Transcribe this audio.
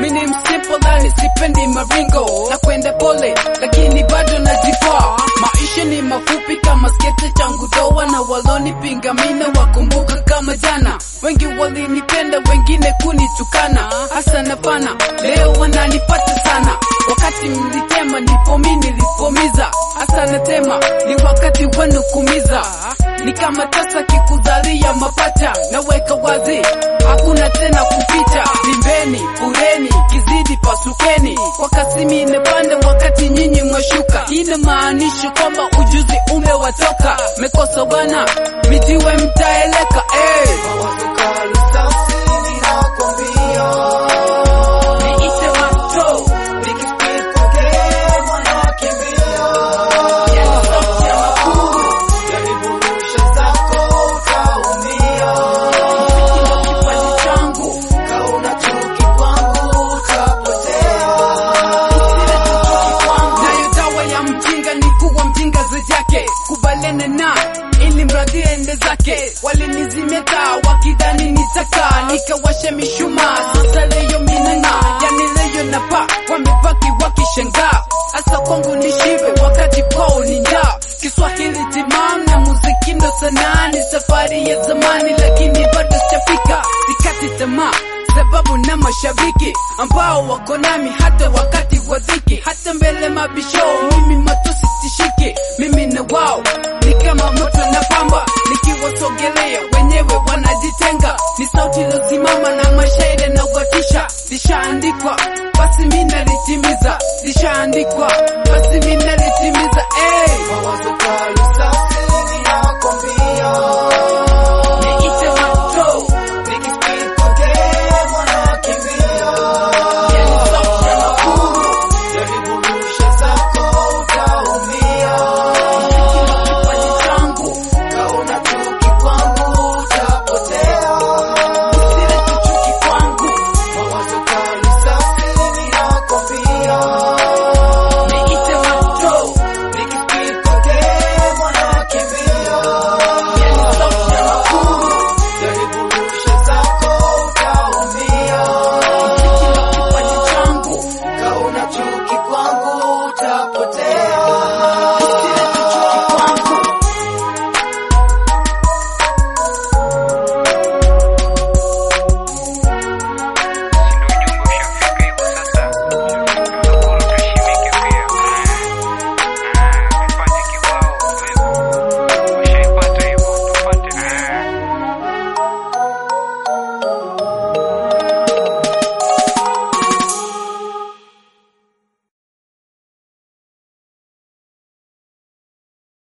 mini msimple nani sipendi maringo na kwenda pole lakini bado najikwaa maisha ni mafupi kama skete changu doa na walonipinga mina wakumbuka kama jana wengi walinipenda wengine kunitukana hasa na pana leo wananipata sana wakati mlitema ndipo mi nilipomiza hasa natema ni wakati wenu kumiza ni kama tasa kikuzalia mapacha naweka wazi hakuna tena kupita vimbeni fureni kizidi pasukeni wakati mi imepanda wakati nyinyi mwashuka inamaanisha kwamba ujuzi umewatoka mekosa bana mijiwe mtaeleka hey. Niite mato yani sauti ya makuu Mtindo kipaji changu nayo dawa ya mjinga ni kuwa mjinga zejake kubalene na ili mradi ende zake walinizimeta wakidhani nitaka nikawashe mishuma sasa leyo minana yani leyo napa wamebaki wakishangaa hasa kwangu ni shibe wakati kwao ni njaa kiswahili timam na muziki ndo sanaa ni safari ya zamani lakini bado sijafika sikati tamaa sababu na mashabiki ambao wako nami hata wakati wa dhiki, hata mbele mabisho, mimi matusi tishiki, mimi na wao ni kama moto na pamba, nikiwasogelea wenyewe wanajitenga, ni sauti iliyosimama na mashairi na kuwatisha, lishaandikwa basi mimi nalitimiza, lishaandikwa basi mimi nalitimiza, hey!